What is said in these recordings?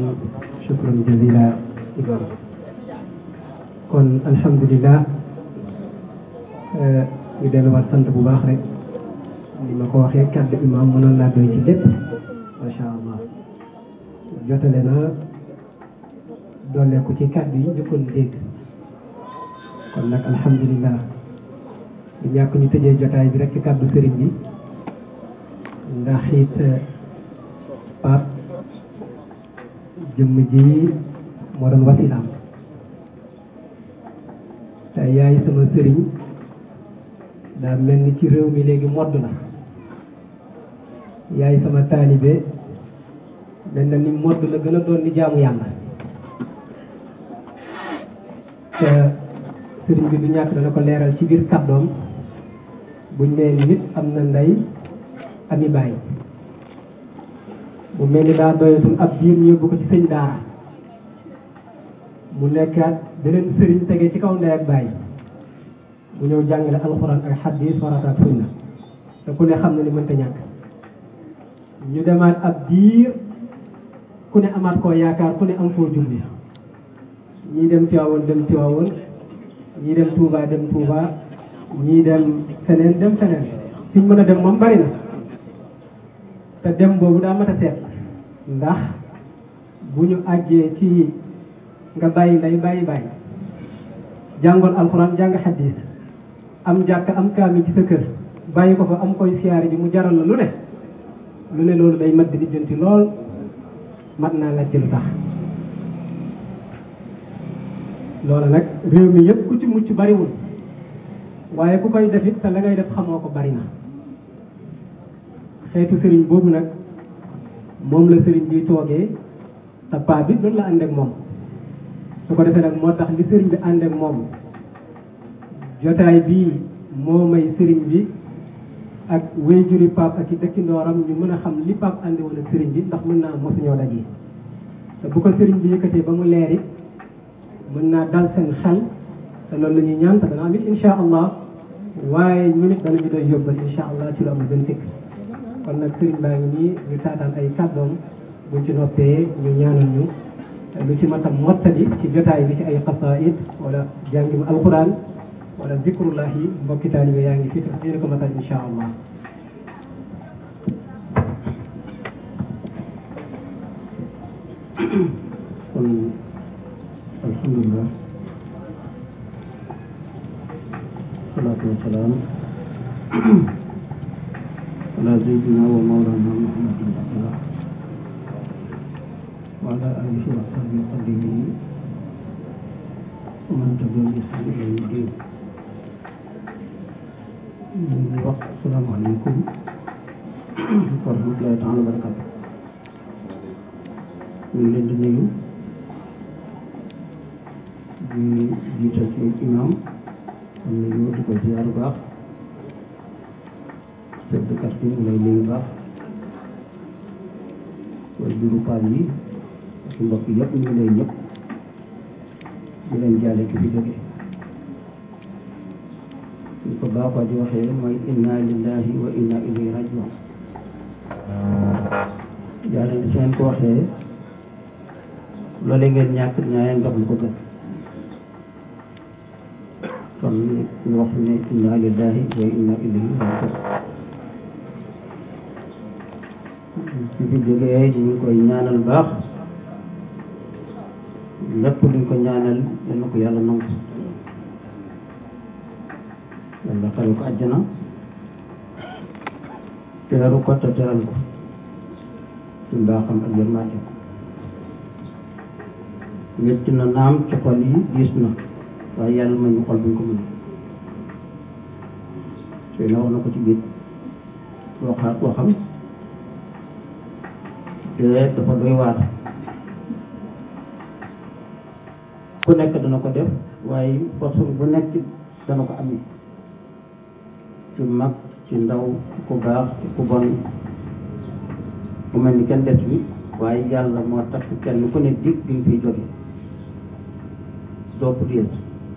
shukran jazila imam kon alhamdulillah ñu delluwaat sant bu baax rek li ma ko waxee kàddu imam mënoon naa doy ci lépp macha allah jotale na dolleeku ci kàddu yi njëkkoon dégg kon nag alhamdulillah di ñàkk ñu tëjee jotaay bi rek ci kàddu sëriñ bi ndax it pap jëmm ji moo doon wasilaam te yaay sama sëriñ daa mel ni ci réew mi léegi modd na yaay sama taalibe mel na ni modd la gën a doon ni jaamu yàlla te sëriñ bi du ñàkk dana ko leeral ci biir kàddoom buñ nee nit am na ndey ami baay mu mel ni daa doyatul ab diir ñu yóbbu ko ci sëñ daara mu nekkaat beneen sëriñ tege ci kaw ndey ak baay mu ñëw jàngale alxuraan ak xaddiis farata ak sunna te ku ne xam na ni mënta ñàkk ñu demaat ab diir ku ne amaat koo yaakaar ku ne am foo julli ñii dem Tiwaawoon dem Tiwaawoon ñii dem Touba dem Touba ñii dem feneen dem feneen fiñ mën a dem moom bari na te dem boobu daa mat a seet ndax bu ñu àggee ci nga bàyyi nday bàyyi bàyyi jàngoon alxuraan jàng xaddiis am jàkk am kaami ci sa kër bàyyi ko fa am koy siyaari bi mu jaral la lu ne lu ne loolu day mat di lijjanti lool mat naa laaj ci lu tax loola nag réew mi yëpp ku ci mucc bariwul waaye ku koy def it te la ngay def xamoo ko bari na xeetu sëriñ boobu nag moom la sëriñ bi toogee te paa bi loolu la ànd ak moom su ko defee nag moo tax li sëriñ bi ànd ak moom jotaay bii moo may sëriñ bi ak wéyjuri pap ak i dëkki ndooram ñu mën a xam li pap àndi woon ak sëriñ bi ndax mën naa mosuñoo daje te bu ko sëriñ bi yëkkatee ba mu leeri mën naa dal seen xel te loolu la ñuy ñaan te dana am it insha allah waaye ñu nit danañu doy yóbbal insha allah ci lu amul benn sikk kon nag sëriñ baa ngi nii ñu taataan ay kàddoom buñ ci noppee ñu ñaanal ñu lu ci matam mottali ci jotaay bi ci ay xasaid wala jàngim alquran wala zikrullah yi mbokki taalibe yaa ngi fi te dina ko matal insha allah kon alhamdulilah salaatu wasalaam ala sayyidina wa mawlana muhammadin rasulillah wa ala alihi wa sahbihi wa qadimihi wa man tabi'ahum bi ihsan ila yawmi din ñu ngi wax asalaamaaleykum wa rahmatullahi taala wa barakatu ñu ngi leen di nuyu di jiital ci imam am na ñu di ko ziar baax chef de quartier mu lay nuyu baax way juru paal yi ak mbokk yëpp ñu ngi lay ñëpp di leen jaale ki fi jóge ñu ko baaxoo di waxee mooy inna lillahi wa inna ilayhi rajiun jaale di seen ko waxee loole ngeen ñàkk ñaayeen ndox lu ko gën kon ñu wax ne inna lillahi wa inna ilayhi rajiun ci fi jógee ñu ngi koy ñaanal baax lépp luñ ko ñaanal yal na ko yàlla nangu yàlla xare ko àjjana teeru ko te teral ko ci mbaaxam ak yërmande métti na naam ci xol yi diis na waaye yàlla may ñu xol buñ ko mën sooy na wax na ko ci biir waxaat waxam te dafa doy waar ku nekk dana ko def waaye façon bu nekk dana ko amee ci mag ci ndaw ci ku baax ci ku bon mu mel ni kenn des bi waaye yàlla moo tax kenn ku ne dig bi nga fiy jóge doo ko diis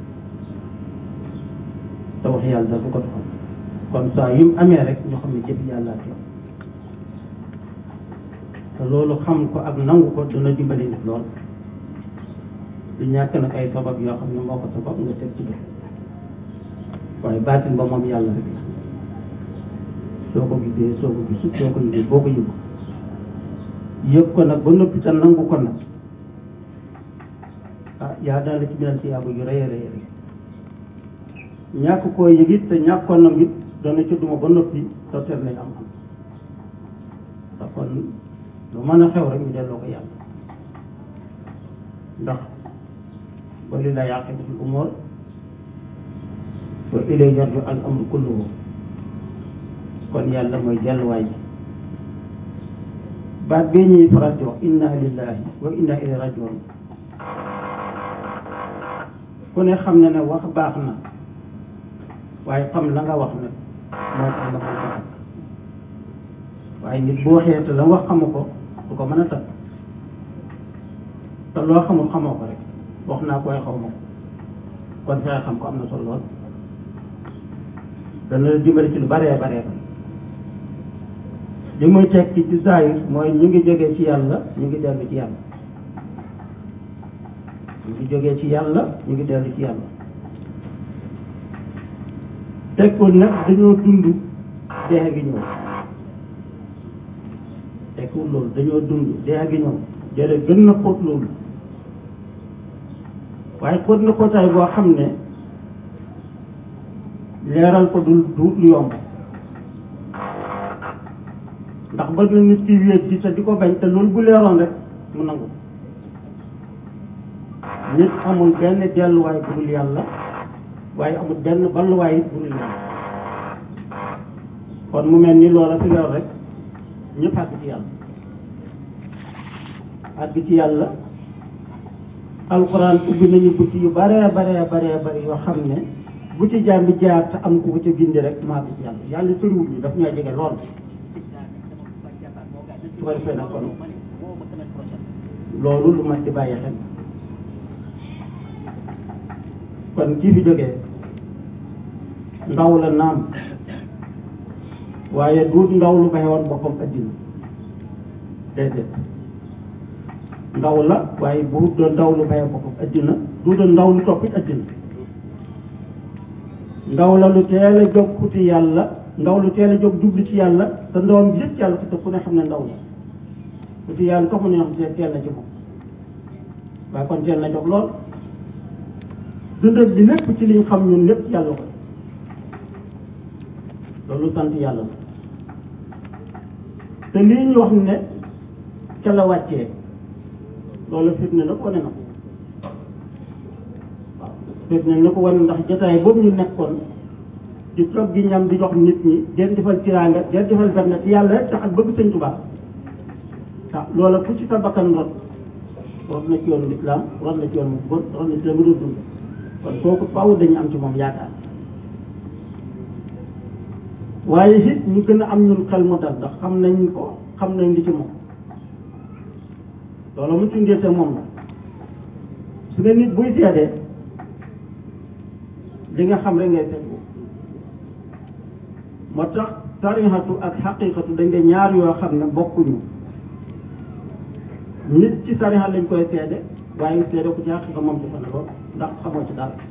te wax yàlla da du ko doxal kon saa yu mu amee rek ñoo xam ne jëf yàlla teew te loolu xam ko ak nangu ko dana dimbali nit lool du ñàkk nag ay sabab yoo xam ne moo ko sabab nga teg ci def waaye baatin ba moom yàlla rek la soo ko gisee soo ko gisut soo ko yëgee boo ko yëgu yëg ko nag ba noppi te nangu ko nag ah yaa daal ci binal si yaabu yu rëy a rëy rëy ñàkk koo yëg it te ñàkk ko nag it dana ci duma ba noppi te ter lay am am te kon lu mën a xew rek ñu delloo ko yàlla ndax walillahi aqibatul umur wa ilayhi yarju al amru kulluhu kon yàlla mooy delluwaay bi baat bii ñuy faral di wax inna lillahi wa inna ilayhi rajiun ku ne xam na ne wax baax na waaye xam la nga wax nag moo tax nga mën ko takk waaye nit bu waxee te la wax xamu ko du ko mën a takk te loo xamul xamoo ko rek wax naa koy xaw ma ko kon fexe xam ko am na solo lool dana la dimbali ci lu baree baree ba li muy tekki ci zahir mooy ñu ngi jógee ci yàlla ñu ngi dellu ci yàlla ñu ngi jógee ci yàlla ñu ngi dellu ci yàlla tekkul nag dañoo dund dee gi ñëw tekkul loolu dañoo dund dee gi ñëw jële gën na xóot loolu waaye xóot na xóotaay boo xam ne leeral ko du du lu yomb ndax bëgg na nit ki wéet di te di ko bañ te loolu bu leeroon rek mu nangu nit amul benn delluwaay bu dul yàlla waaye amul benn balluwaay it bu dul yàlla kon mu mel ni loola fi leer rek ñëpp àgg ci yàlla àgg ci yàlla alxuraan ubbi nañu butti yu baree baree baree bari yoo xam ne bu ci jaam bi jaar te am ku ko ca gindi rek mu àgg ci yàlla yàlla soriwul ñu daf ñoo jege lool su ko defee nag kon loolu lu mat di bàyyi xel kon kii fi jógee ndaw la naam waaye duut ndaw lu bay woon boppam addina déedéet ndaw la waaye bu doon ndaw lu bay boppam addina du doon ndaw lu toppit addina ndaw la lu teel a jóg kuti yàlla ndaw lu teel a jóg jublu ci yàlla te ndawam yëpp yàlla te ku ne xam ne ndaw la kuti yàlla tax mu ne xam te teel na ci moom waaye kon teel na jóg lool dundal bi lépp ci liñ xam ñun lépp yàlla ko loolu sant yàlla la te lii ñu wax ne ca la wàccee loolu firnde na ko wane na ko waaw firnde na ko wane ndax jotaay boobu ñu nekkoon di toog gi ñam di jox nit ñi den defal tiraanga den defal benn te yàlla rek tax ak bëgg sëñ Tuubaa waaw loola ku ci sa bakkan rot rot na ci yoonu lislaam rot na ci yoonu bon rot na ci la mu doon dund kon kooku faaw dañu am ci moom yaakaar waaye it ñu gën a am ñun xel mu dal ndax xam nañ ko xam nañ li ci moom loolu mu ci ngéete moom la su ne nit buy seedee li nga xam rek ngay seet moo tax tarixatu ak xaqiqatu dañ de ñaar yoo xam ne bokkuñu nit ci tarixa lañ koy seede waaye seede ku ci xaqiqa moom dafa ne lool ndax xamoo ci dara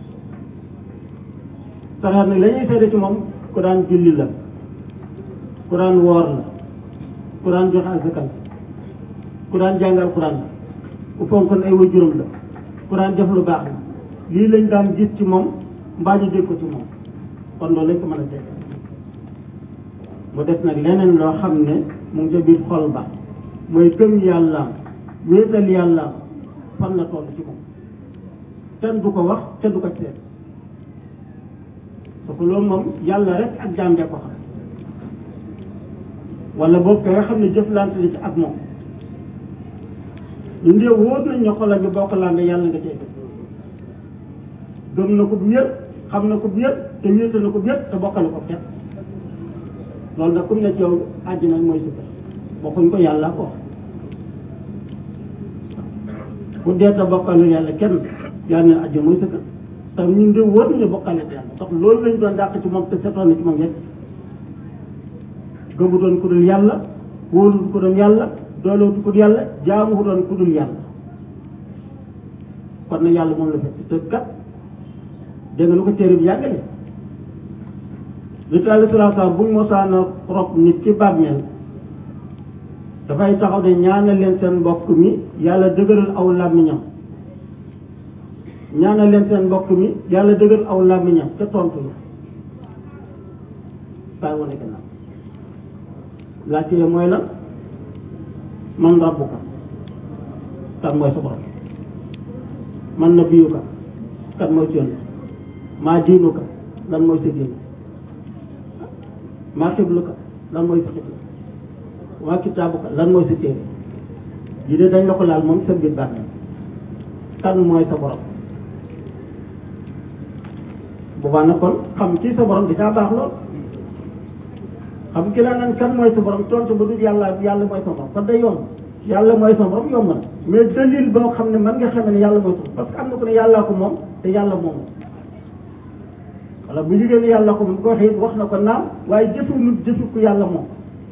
tarixa nag la ñuy seede ci moom ku daan julli la ku daan woor la ku daan joxe azakal ku daan jàngal Quran la ku fonkoon ay waajuram la ku daan def lu baax la lii lañ daan gis ci moom mbaa ñu dégg ko ci moom kon loolu lañ ko mën a dégg mu def nag leneen loo xam ne mu ngi ca biir xol ba mooy gëm yàlla wéetal yàlla fan la toll ci moom kenn du ko wax kenn du ko seet parce que loolu moom yàlla rek ak jaam bee ko xam wala boobu ka nga xam ne jëflante li ci ak moom ñu ndee wóor nañ ne xoolal ñu bokk laa nga yàlla nga cay def gëm na ko bu yëpp xam na ko bu yëpp te wéetal na ko bu yëpp te bokkal ko kenn loolu nag comme ne ci yow àjjana mooy si bokkuñ ko yàlla ko bu dee te bokkalu yàlla kenn yàlla ne àjjana mooy sa kër te ñun de wóor nañu bokkale yàlla tax loolu lañ doon dàq ci moom te setoon na ci moom yëpp gëmu doon ko doon yàlla wóorul ko doon yàlla doolootu ku dul yàlla jaamu ko doon ku dul yàlla kon nag yàlla moom la fekk te kat dégg nga lu ko téere bi yàggale li taali salaasa buñ mosaana rob nit ci bàmmeel dafay taxaw de ñaanal leen seen mbokk mi yàlla dëgëral aw làmmiñam ñaanal leen seen mbokk mi yàlla dëgëral aw làmmiñam te tontu la bàyyi wane gannaaw laajte yi mooy lan man rabbuka kan mooy sa borom man nabiyuka kan mooy seen maa diinuka lan mooy sa diin maa xibluka lan mooy sa xibla waa kitaabuka lan mooy sa téere yi de dañ la ko laal moom sa biir bàmmeel kan mooy sa borom boobaa na kon xam ci sa borom di daa baax lool xam ki la naan kan mooy sa borom tontu ba dul yàlla yàlla mooy sa borom kon day yomb yàlla mooy sa borom yomb na mais dalil boo xam ne mën nga xamee ne yàlla mooy sa borom parce que am na ko ne yàllaa ko moom te yàlla moom wala bu jigéen ne yàlla ko moom bu ko waxee wax na ko naam waaye jëfu lu jëfu ko yàlla moom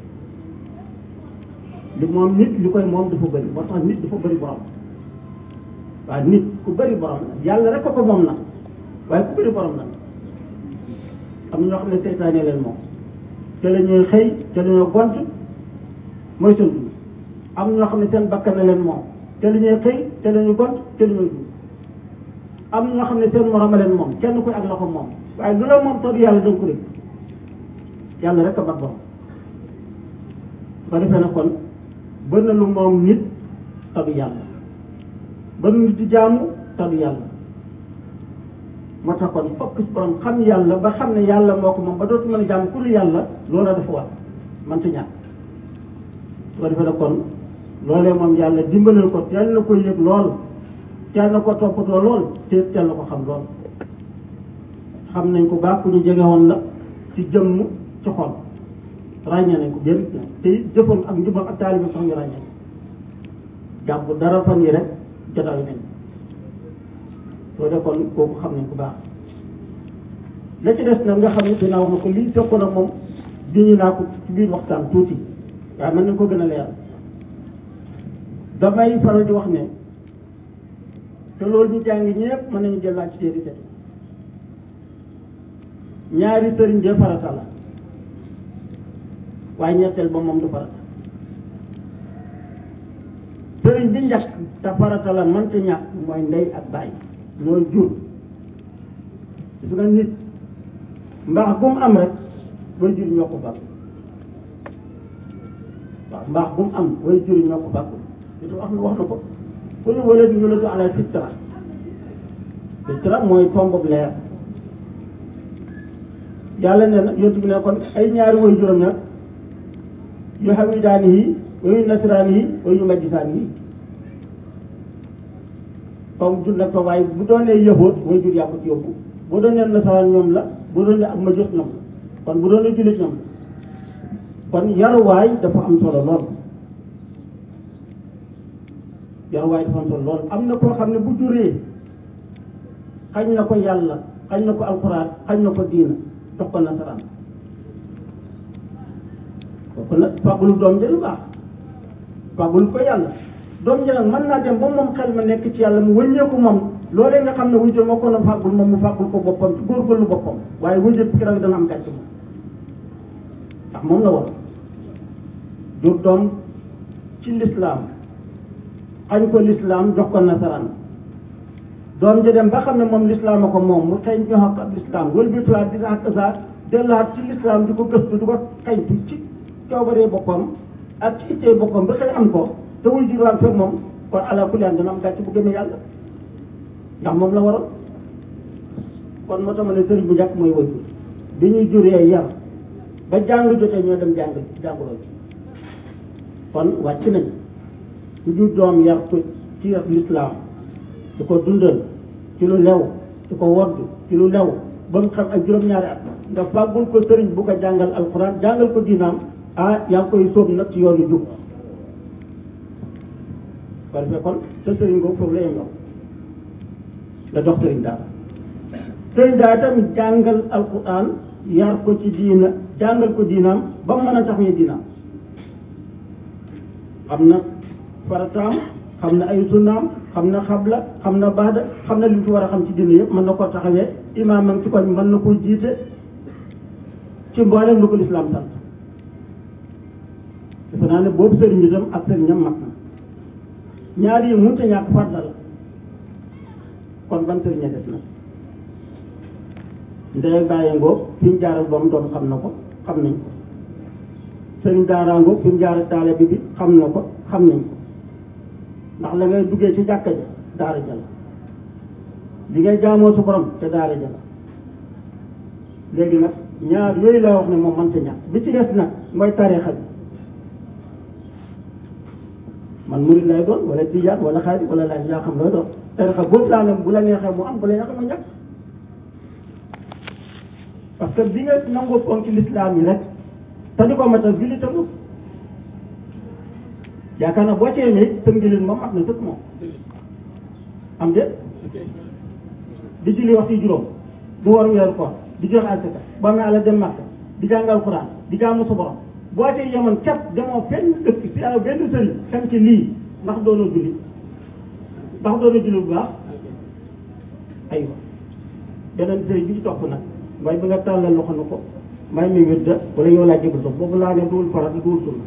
li moom nit li koy moom dafa bëri moo tax nit dafa bëri borom waaye nit ku bëri borom la yàlla rek ko ko moom na waaye ku bëri borom la am na ñoo xam ne seytaane leen moom te la ñuy xëy te la ñuy gont mooy seen dund am ñoo xam ne seen bakkan na leen moom te la ñuy xëy te la ñuy gont te la ñuy dund am ñoo xam ne seen morom a leen moom kenn koy ak loxo moom waaye lu la moom toog yàlla danga ko rek yàlla rek a mat borom su ko defee na kon bën na lu moom nit tadu yàlla ba nit di jaamu tadu yàlla moo tax kon fokk borom xam yàlla ba xam ne yàlla moo ko moom ba dootu mën a jaamu ku dul yàlla loola dafa war man ta ñàkk su ko defee na kon loolee moom yàlla dimbalal ko teel na ko yëg lool teel na ko toppatoo lool te teel na ko xam lool xam nañ ko baax ku ñu jege woon la ci jëmm ci xol ràññee nañ ko benn te it jëfam ak njubam ak taalibe sax ñu ràññee jàpp dara fan yi rek jotaayu nañ soo de kon kooku xam nañ ko baax la ci des nag nga xam ne dinaa wax na ko lii fekkoon ak moom diñu naa ko ci biir waxtaan tuuti waaye mën nañ ko gën a leeral damay faral di wax ne te loolu ñu jàngi ñëpp mën nañu jël laaj ci téere set ñaari sëriñ de farata la waaye ñetteel ba moom du farata sëriñ bi njëkk te farata la mënta ñàkk mooy ndey ak baay mooy jur su nga nit mbaax bu mu am rek way jur ñoo ko bàkk waaw mbaax bu mu am way jur ñoo ko bàkk li wax na wax na ko ku ñu wala di yulatu ala fitra fitra mooy tombob leer yàlla nee na yontu bi ne kon ay ñaari way juróom nag yu hawidaani yi wa yu nasraani yi wa yu majjisaani yi comme jur nag fa waaye bu doonee yëfoot way jur yaa ko ci yóbbu bu doonee nasaraan ñoom la bu doonee ak majus ñoom la kon bu doonee jullit ñoom la kon yaruwaay dafa am solo lool yaruwaay dafa am solo lool am na koo xam ne bu juree xañ na ko yàlla xañ na ko alxuraan xañ na ko diina jox ko nasaraan kooku nag fàggulu doom ja lu baax fàggulu ko yàlla doom ja nag mën naa dem ba moom xel ma nekk ci yàlla mu wëññeeku moom loolee nga xam ne wujjee moo ko na fàggul moom mu fàggul ko boppam ci góorgóorlu boppam waaye wujjee bi keroog dana am gàcce moom ndax moom la war jur doom ci lislaam xañ ko lislaam jox ko nasaraan doom ja dem ba xam ne moom lislaam a ko moom mu xëy jox ak ab lislaam wala bi tuwaat di ak sa delluwaat ci lislaam di ko gëstu di ko xëytu ci coobaree boppam ak ci ittee boppam ba xëy am ko te wuy jurwaat fekk moom kon ala kulli an dana am gàcce bu gëmee yàlla ndax moom la waroon kon moo tax ma ne sëriñ bu njëkk mooy wajur bi ñuy juree yar ba jàng jotee ñoo dem jàng jànguloo ci kon wàcc nañ su jur doom yar ko ci lislaam di ko dundal ci lu lew di ko wodd ci lu lew ba mu xam ak juróom-ñaari at nga fàggul ko sëriñ bu ko jàngal alxuraan jàngal ko diinaam ah yaa ngi koy sóob nag ci yoonu jub parce que kon sa sëriñ boobu foofu la yem yow nga dox sëriñ daara sëriñ daara tamit jàngal alxuraan yar ko ci diina jàngal ko diinaam ba mu mën a tax ñu diinaam xam na farataam xam na ay sunnaam xam na xabla xam na baada xam na li mu ci war a xam ci diine yëpp mën na koo taxawee imaam am ci koñ mën na koo jiite ci mboolem lu ko lislaam sant defe naa ne boobu sëriñ itam ak sëriñam mat na ñaar yi mënut a ñàkk farda la kon ban sëriñ a des na ndey bàyyi ngoog fi ñu jaaral doom doom xam na ko xam nañ ko sëriñ daara ngoog fi mu jaaral taalibe bi xam na ko xam nañ ko ndax la ngay duggee ci jàkka ja daara ja la li ngay jaamoo su borom te daara ja la léegi nag ñaar yooyu la wax ne moom mënta ñàkk bi ci des nag mooy tariixa bi man murid lay doon wala tijaan wala xaari wala laaj yaa xam looy doon tariixa boobu laa ne bu la neexee mu am bu la neexee mu ñàkk parce que bi nga nangoo ponk ci lislaam yi rek te di ko matal julli tamit yaakaar naa boo ci yemee tënk moom am na sëkk moom am de di julli waxtu yu juróom du war weeru koor di joxe asaka ba mu àlla dem Makka di jàngal Quran di jaamu sa borom boo ci yemoon cat demoo fenn dëkk si aw benn sëriñ xam ci lii ndax doonoo julli ndax doonoo julli bu baax aywa beneen sëriñ bi ci topp nag mooy bi nga tàllal loxo na ko may mi wér da wala yow laa jébal so boobu laa ne duwul farat duwul sunna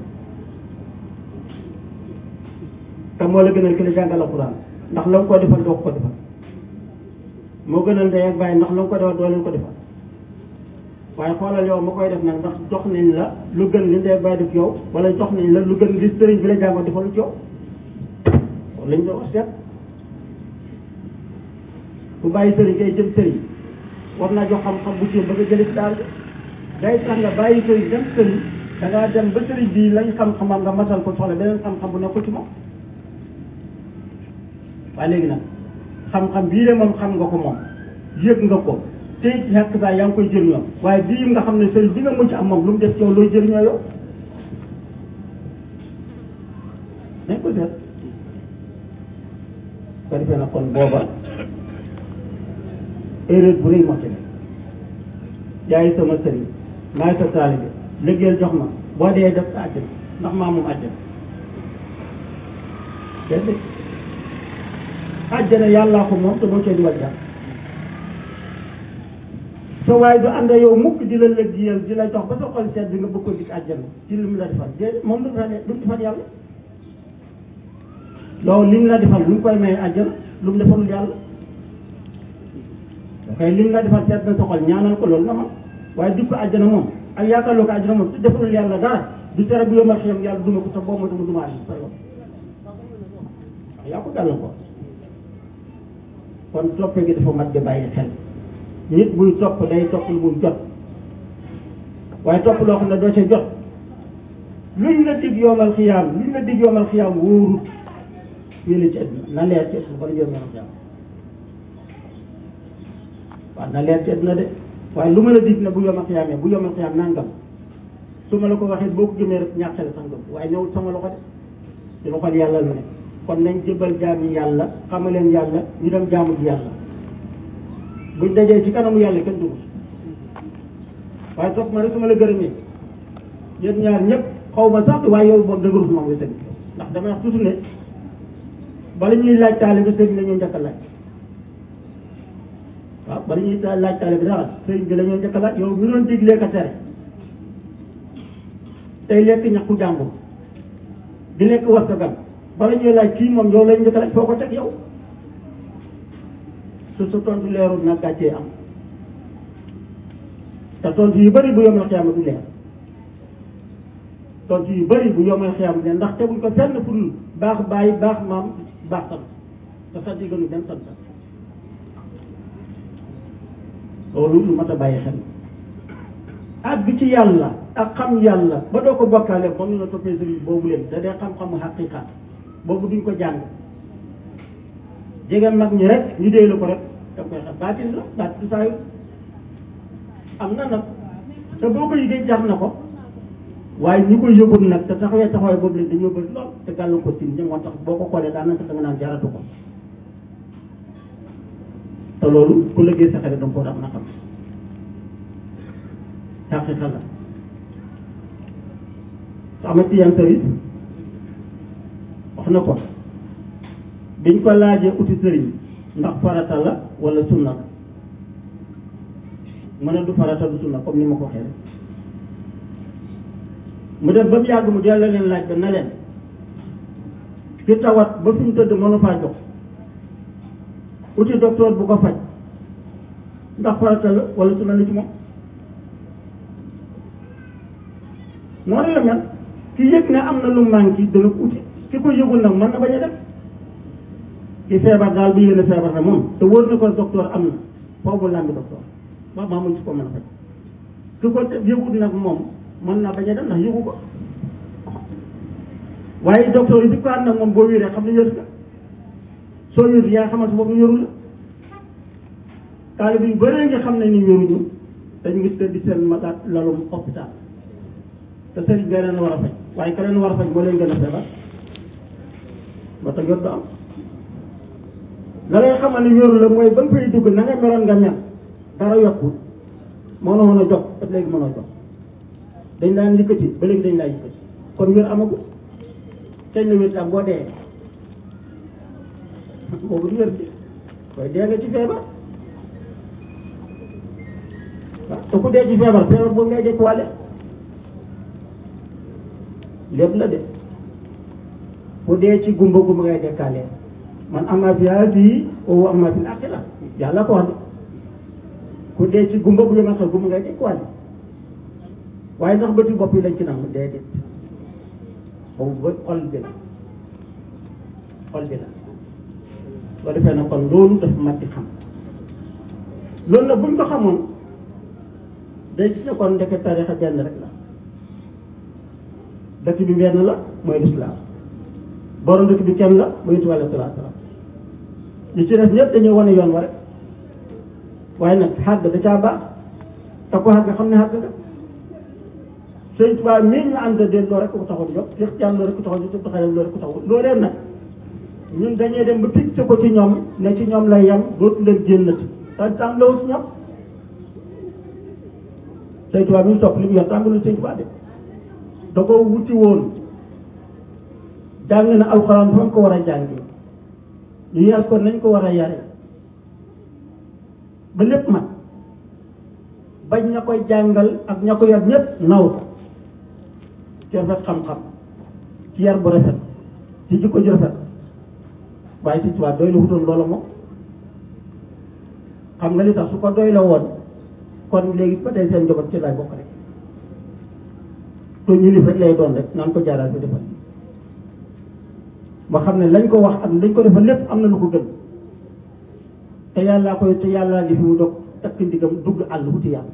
te moo la gënal ki la jàngal alxuraan ndax la nga ko defal doo ko defal moo gënal ndey ak bàyyi ndax la nga ko defal doo leen ko defal waaye xoolal yow ma koy def nag ndax jox nañ la lu gën li ndey ak bàyyi def yow wala jox nañ la lu gën li sëriñ bi la jàngal defal lu ci yow lañ doon wax seet bu bàyyi sëriñ kay jëm sëriñ war naa jox xam-xam bu ci bëgg a jëlee ci daal day tax nga bàyyi sëriñ dem sëriñ da ngaa dem ba sëriñ bii lañ xam-xamam nga matal ko soxla beneen xam-xam bu nekkul ci moom waaye léegi nag xam-xam bii de moom xam nga ko moom yëg nga ko te it ñàkk saa yaa ngi koy jëriñoo waaye bii nga xam ne sëriñ bi nga mujj am moom lu mu def ci yow looy jëriñoo yow nañ ko seet ko defee nag kon booba erreur bu rëy moo ci nekk yaay sama sëriñ maay sa taalibe liggéeyal jox ma boo dee def sa àjjana ndax maa moom àjjana déedéet àjjana yàllaa ko moom te moo cee dugal jàpp sa waaye du ànd yow mukk di la liggéeyal di la jox ba sa xol sedd nga bëgg ko dik àjjana ci li mu la defal déedéet moom lu mu defal lu mu defal yàlla loolu li mu la defal lu mu koy may àjjana lu mu defalul yàlla kay lim la defal seet na sa xol ñaanal ko loolu nga man waaye di ko àjjana moom ak yaakaarloo ko àjjana moom te defalul yàlla dara du tere bu yomal xiyam yàlla duma ko sa boo ma duma dumaa yi sa yoon waaw yaa ko gàllan ko kon toppe gi dafa mat di bàyyi xel nit buy topp day topp lu muy jot waaye topp loo xam ne doo ca jot luñ la dig yomal xiyaam luñ la dig yomal xiyaam wóorut fii la ci àdduna na leer ci àdduna bala yomal xiyaam waaw na leer ci àdduna de waaye lu ma la dig ne bu yomal xiyaamee bu yomal xiyaam nangam su ma la ko waxee boo ko gëmee rek ñàkkale sax ngëm waaye ñëwul sama loxo de ci loxol yàlla lu ne kon nañ jëbal jaam yi yàlla xamaleen yàlla ñu dem jaamu ji yàlla buñ dajee ci kanamu yàlla kenn dugg waaye topp ma rek su ma la gërëmee yéen ñaar ñëpp xaw ma sax waaye yow boobu dëgërus moom nga sëñ ndax damay wax toujours ne bala ñuy laaj taali bi sëriñ la ñuy njëkk a laaj waaw bala ñuy laaj taali bi dara sëriñ bi la ñuy njëkk a laaj yow mi doon diglee ka tere tey lekk ñaxu jàmbur di lekk war sa gan bala ñuy laaj kii moom yow lañ njëkk a laaj foo ko teg yow su sa tontu leerul nag gàccee am te tontu yu bëri bu yomal xiyaama du leer tontu yu bëri bu yomal xiyaama ne ndax teguñ ko fenn pour baax bàyyi baax maam baax sant te sant yi gënu benn sant loolu lu mat a bàyyi xel ak bi ci yàlla ak xam yàlla ba doo ko bokkaale moom ñu la toppee sëriñ boobu leen da dee xam-xamu xaqiqa boobu duñ ko jàng jege mag ñi rek ñu dee la ko rek da koy xam baatin la baatin saayu am na nag te boo ko yëgee jar na ko waaye ñi koy yëgul nag te taxawee taxawee boobu leen dañoo bëri lool te gàllu ko tin ñi moo tax boo ko xoolee daanaka da nga naan jaratu ko te loolu ku liggéey sa xarit danga ko tax na xam xaqiqa la su ama tiyaan service na ko biñ ko laajee uti sëriñ ndax farata la wala sunna la mu ne du farata du sunna comme ni ma ko waxee rek mu dem ba mu yàgg mu delloo leen laaj ba na leen ki tawat ba fi mu tëdd mënu faa jox uti docteur bu ko faj ndax farata la wala sunna la ci moom noonu la mel ki yëg ne am na lu manqué dana ko uti ki ko yëgul nag mën na bañ a def ki feebar daal bu yéene feebar na moom te wóor na ko docteur am na foofu làmbi docteur ba maa mun ci ko mën a faj ki ko yëgul nag moom mën naa bañ a dem ndax yëgu ko waaye docteur yi di ko ànd nag moom boo wéree xam ne yëru nga soo yëru yaa xamante boobu yëru la taalibe yu bëree nga xam ne ni wéruñu dañ ngi tëdd seen magaat lalum hôpital te sëriñ bee leen war a faj waaye ka leen war a faj moo leen gën a feebar ba tax jot du am la lay xamal ne wéru la mooy ba nga fay dugg na nga meloon nga mel dara yokkul mënoo mën a jox ba léegi mënoo jox dañ daan yëkkati ba léegi dañ laa yëkkati kon wér amagul teñ la wér am boo dee boobu du wér bi koy dee nga ci feebar waaw te ku dee ci feebar feebar boobu ngay dekkuwaale lépp la de ku dee ci gumba gumba ngay dekkaale man ama fi haadi wa ama fi aaxira yàlla ko wax de ku dee ci gumba bu yema xel gumba ngay dekkuwaale waaye ndax bëti bopp yi lañ ci nangu déedéet boobu ba xol bi la xol bi la soo defee na kon loolu dafa mat di xam loolu nag buñ ko xamoon day gis ne kon ndeke tarixa benn rek la dëkk bi benn la mooy lislaam borom dëkk bi kenn la mooy yonent bi alayhi salaatu salaam ñu ci def ñëpp dañuy wane yoon wa rek waaye nag xàgg da caa baax te ko xàgg xam ne xàgg nga sëñ Tuubaa mii ñu ànd de loolu rek ko taxoon jóg Cheikh Thiam loolu rek ko taxoon jóg Cheikh Taxaw loolu rek ko taxoon loolee nag ñun dañuy dem ba fixé ko ci ñoom ne ci ñoom lay yem dootu leen génnati te tàmbalewu ci ñoom sëñ Tuubaa bi ñu topp li mu yor tàmbalewu sëñ Tuubaa de da ko wuti woon jàng na alxuraan fa ko war a jàngee ñu yar ko nañ ko war a yare ba lépp mat bañ ña koy jàngal ak ña ko yar ñëpp naw ko ci rafet xam-xam ci yar bu rafet ci jikko ju rafet waaye si tubaab doy la wutoon loola moom xam nga li tax su ko doy la woon kon léegi ba tey seen njaboot ci lay bokk rek to ñu lif rek lay doon rek naan ko jaaraat bi defal ba xam ne lañ ko wax ak lañ ko defal lépp am na lu ko gën te yàllaa koy te yàllaa ngi fi mu dog takk ndigam dugg àll wuti yàlla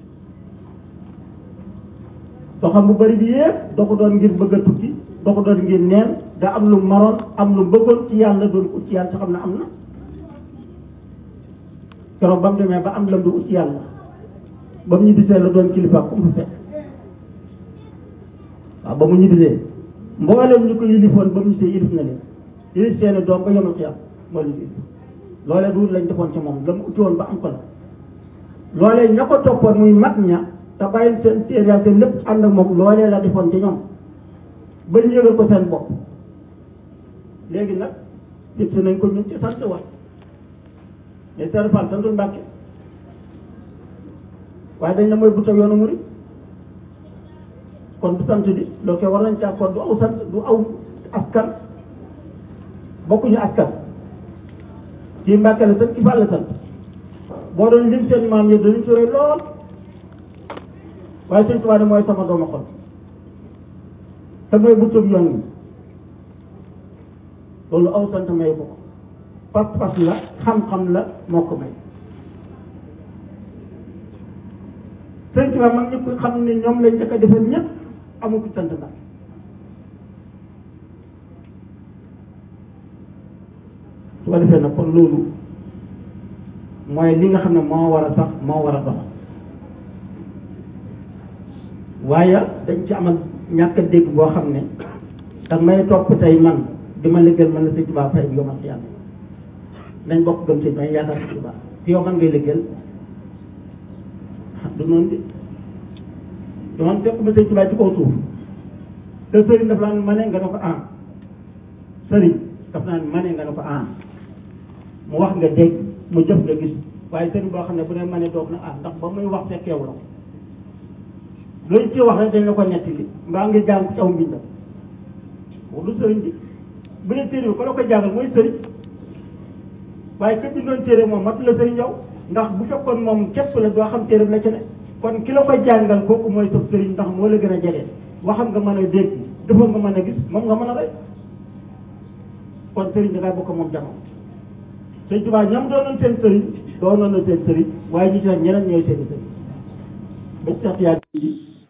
doxam bu bari bi yëpp doo ko doon ngir bëgg a tukki doo ko doon ngir neen da am lu maroon am lu bëggoon ci yàlla doon ut ci yàlla te xam ne am na keroog ba mu demee ba am lam du ut ci yàlla ba mu ñibbisee la doon kilifa ku mu fekk waaw ba mu ñibbisee mboolem ñu ko yilifoon ba mu ñibbisee yilif na leen yilif seeni doom ba yomal xiyam moo leen yilif loolee duur lañ defoon ci moom la mu uti woon ba am ko la loolee ña ko toppoon muy mag ña te bàyyi seen téere seen lépp ànd ak moom loolee la defoon ci ñoom ba ñu yëgal ko seen bopp léegi nag yëpp si nañ ko ñun ci sant wax mais Serigne Fall santul Mbàkke waaye dañ la mooy bu taw yoonu murid kon du sant bi loo koy war nañ caa kon du aw sant du aw askan bokkuñu askan kii Mbàkke la sant kii Fall la sant boo doon lim seen maam yi dañu sore lool waaye Sëñ Tuubaa ne mooy sama dooma xol te mooy bu tëb yoon wi loolu aw sant may ko ko pas-pas la xam-xam la moo ko may Sëñ Tuubaa mag ñi ko xam ne ñoom lañ njëkk a defal ñëpp amul ku sant ndax su ko defee nag kon loolu mooy li nga xam ne moo war a sax moo war a dox waaye dañ ci amal ñàkk a dégg boo xam ne danga may topp tey man di ma liggéeyal man la Sëñ Tuubaa fay bi yomal yàlla nañ bokk gëm Sëñ Tuubaa yaakaar Sëñ Tuubaa fi yow man ngay liggéeyal du noonu de doon fekk ma Sëñ Tuubaa ci kaw suuf te sëriñ daf laa ma ne nga ne ko ah sëriñ daf naan mane nga ne ko ah mu wax nga dégg mu jëf nga gis waaye sëriñ boo xam ne bu ne mane doog na ah ndax ba muy wax fekkeewu la ko loolu ci wax rek dañ la ko netti li mbaa nga jàng ci aw mbindam du sëriñ bi bu ne téere bi ko la ko jàngal mooy sëriñ waaye képp doon téere moom matu la sëriñ yow ndax bu fekkoon moom képp la doo xam téere bi la ci ne kon ki la ko jàngal kooku mooy sab sëriñ ndax moo la gën a jege waxam nga mën a dégg defoo nga mën a gis moom nga mën a rey kon sëriñ da ngaa bokk moom jamono sëñ Tuubaa ñam doonoon seen sëriñ doonoon na seen sëriñ waaye ñi ci nag ñeneen ñooy seen sëriñ ba ci sax yaa ji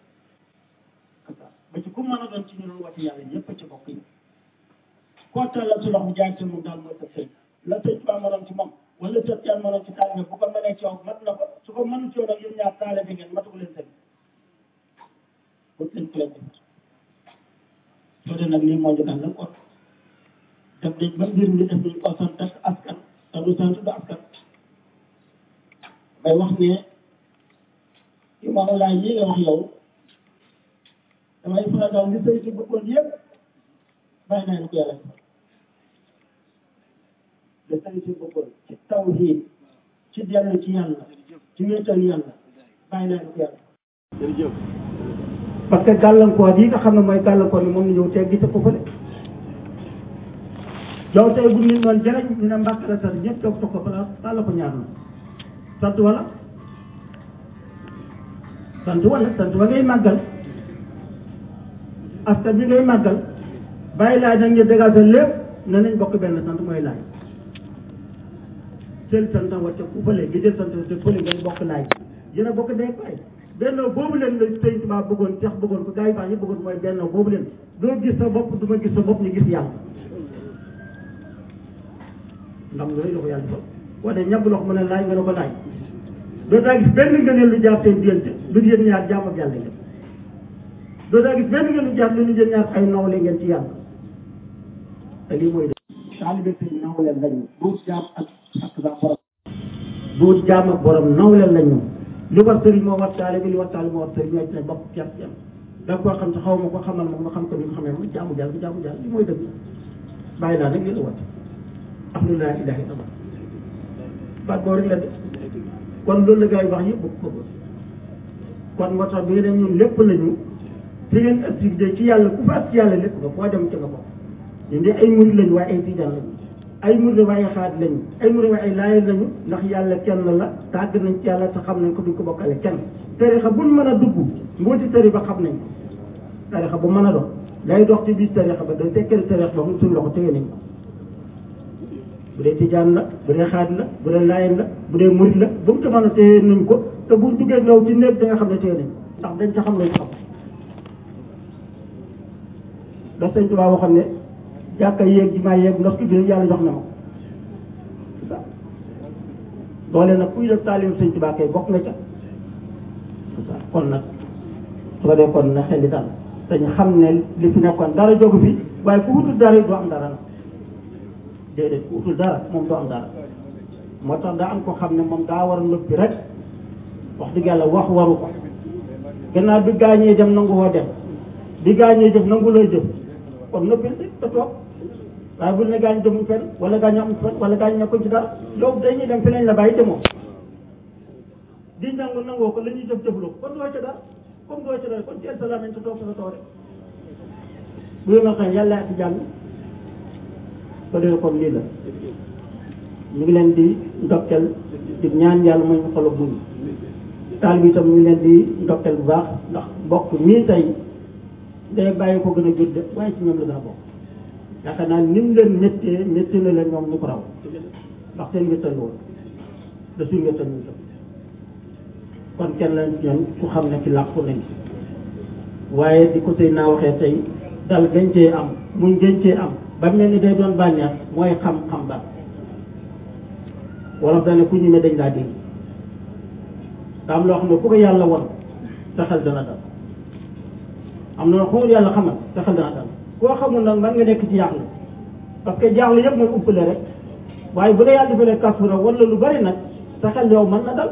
ba ci ku mën a doon ci ñu doon wàcc yàlla ñëpp ci bokk yi kootal la ci loxo jaar ci moom daal mooy sa sëriñ la sëñ Tuubaa mënoon ci moom wala sëñ Tuubaa mënoon ci taal bu ko mënee ci yow mat na ko su ko mënu ci yow nag yéen ñaar taale bi ngeen matu ko leen sëriñ pour sëñ ku leen def soo dee nag lii moo ñu daan la ko def dañ ba mbir mi def nañ ko sant ak askan te du sant du askan bay wax ne imaam laay yi nga wax yow damay faral li sëy ci bëggoon yëpp bàyyi naa ni ko yàlla li sëy ci bëggoon ci tawhiid ci dellu ci yàlla ci wéetal yàlla bàyyi naa ni ko yàlla jërëjëf parce que gàllankoor yi nga xam ne mooy gàllankoor yi moom la ñëw teg gis ko fële yow tey bu ñu doon jërëñ ñu ne mbàkk la sant ñëpp toog toog ko place tàll ko ñaar na sant wala sant wala sant wa ngay màggal askan bi ngay màggal bàyyi laaj nag ñu dégager lépp ne nañ bokk benn sant mooy laaj jël sant wacce ku fële nga jël sant te fële ngeen bokk laaj yéen a bokk day bàyyi benn boobu leen la sëñ Tuubaa bëggoon Seex bëggoon ko gars yi baax yi bëggoon mooy benn boobu leen doo gis sa bopp du ma gis sa bopp ñu gis yàlla ndam yooyu la ko yàlla defal wane ñàbb loxo mën a laaj nga ne ko laaj doo daa gis benn ngëneel lu jaar seen diggante lu yéen ñaar jaam ak yàlla ngeen doo daa gis benn ngeen lu jaar lu yéen ñaar ay nawle ngeen ci yàlla te lii mooy de taalibe sëñ nawleen lañu duut jaam ak ak sa borom duut jaam ak borom nawleen lañu li war sëriñ moo war taalibe li war taalibe moo war sëriñ ñooy seen bopp ceeb ceeb da koo xam te xaw ma ko xamal ma ma xam ko ni nga xamee ma jaamu jàll bi jaamu jàll li mooy dëgg bàyyi naa nag li la wat am laa ilaha illallah baat boo rek la de kon loolu la gars yi wax yëpp bëgg ko kon moo tax bi nga dem ñun lépp lañu te ngeen activité ci yàlla ku fa ak ci yàlla lépp nga foo dem ci nga bokk ñun de ay murid lañu waaye ay tijaan lañu ay murid waaye ay xaat lañu ay murid waaye ay laayeen lañu ndax yàlla kenn la tàgg nañ ci yàlla te xam nañ ko duñ ko bokkale kenn tarixa buñ mën a dugg mbooti tari ba xam nañ ko tarixa bu mën a dox lay dox ci biir tarixa ba day tekkale tarixa ba mu suñ loxo tege nañ ko bu dee tijaan la bu dee xaat la bu dee laayeen la bu dee murid la bu mu ci mën a téye nañ ko te buñ duggee yow ci néeg da nga xam ne téye nañ ndax dañ ca xam lañ xam da sëñ Tuubaa waxoon ne jàkka yéeg ji maa yéeg ndox ki bi yàlla jox na ma ko doole nag kuy def taalim sëñ Tuubaa kay bokk nga ca kon nag su ko dee kon na xel di dal dañu xam ne li fi nekkoon dara jógu fi waaye ku wutul dara doo am dara nag déedéet ku wutul dara moom doo am dara moo tax daa am ko xam ne moom daa war a nëbbi rek wax dëgg yàlla wax waru ko gannaaw bi gaañee dem nangu woo dem bi gaañee jëf nangu looy jëf kon nëbbi rek te toog waaye bu ne gaañ demuñ fenn wala gaañ amuñ fenn wala gaañ nekkuñ ci dara loolu dañuy dem feneen la bàyyi demoo di nangu nangoo ko la ñuy jëf jëfloo kon doo ca dara comme doo ca dara kon teel sa lamañ te toog sa toog rek bu yéen a xam yàlla ak jàmm ko dee kon lii la ñu ngi leen di ndokkel di ñaan yàlla mooy ñu xolo buñ taal bi itam ñu ngi leen di ndokkel bu baax ndax mbokk mii tey day bàyyi ko gën a jot de waaye ci ñoom la gën a bokk yaakaar naa ni mu leen méttee métti na leen ñoom ñu ko raw ndax seen wéttal woon da suñ wéttal ñu tam kon kenn lañ ci ñoom ku xam ne ci làqu nañ waaye di ko sëy naa waxee tey dal gañ cee am muñ gañ cee am ba mel ni day doon bànneex mooy xam-xam ba wolof dane ku ñu ne dañ laa dégg daa am loo xam ne ku ko yàlla won sa xel dana dal am na ku yàlla xamal sa xel dana dal koo xamul nag man nga nekk ci jaaxle parce que jaaxle yëpp mooy uppale rek waaye bu la yàlla defalee kasura wala lu bari nag sa xel yow mën na dal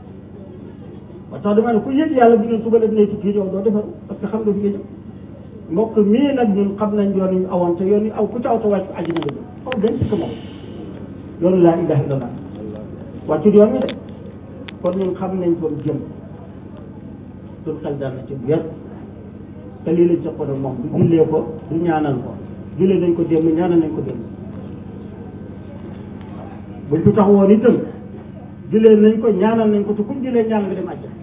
ba tax dama ne ku yëg yàlla bu ne suba la dina tukki yow doo defar parce que xam nga fi nga jëm mbokk mii nag ñun xam nañ yoon yu awoon te yoon yu aw ku ci aw te wàcc àjjana nga jëm aw benn sikk moom yoonu laa ilaha illallah wàccut yoon wi de kon ñun xam nañ ko jëm suñ xel dal na ci bu wér te lii lañ soxla nag moom du jullee ko du ñaanal ko jullee nañ ko démb ñaanal nañ ko démb buñ fi taxawoon itam jullee nañ ko ñaanal nañ ko te kuñ jullee ñaan nga dem àjjana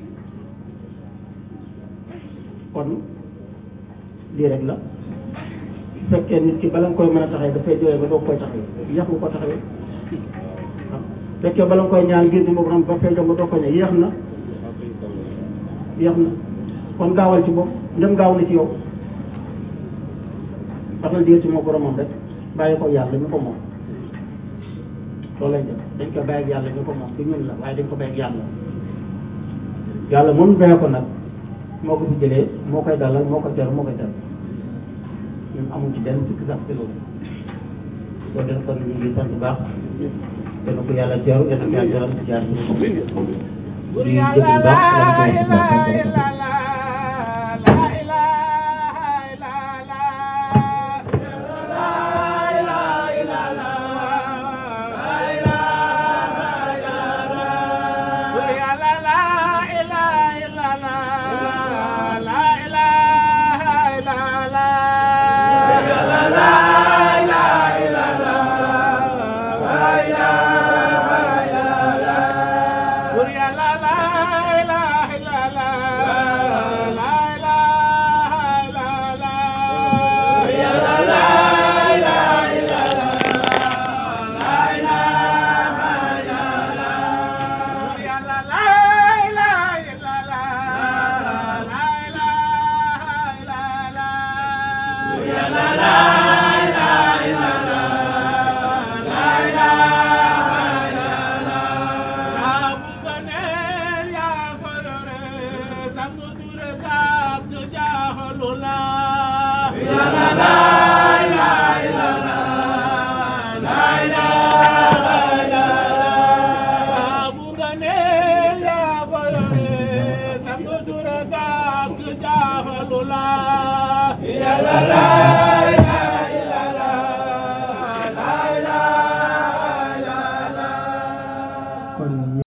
kon lii rek la bu fekkee nit ki bala nga koy mën a taxawee dafay jooyee ba doo koy taxawee yéex nga ko taxawee waaw fekkee bala nga koy ñaan ngir di mbokk xam ba fay ba doo ko ñaan yéex na yéex na kon gaawal ci bopp ndem gaaw na ci yow xatal diir ci moo boromam rek bàyyi ko yàlla ñu ko moom loolu lañ def dañ ko bàyyi ak yàlla ñu ko moom du ñun la waaye dañ ko bàyyi ak yàlla yàlla moom bàyyi ko nag moo ko fi jëlee moo koy dalal moo ko teru moo koy teru ñun amuñ ci benn sikk sax ci loolu soo def kon ñu ngi sant bu baax dana ko yàlla teeru dana ko yàlla teral jaar ñu ko di jëf bu baax la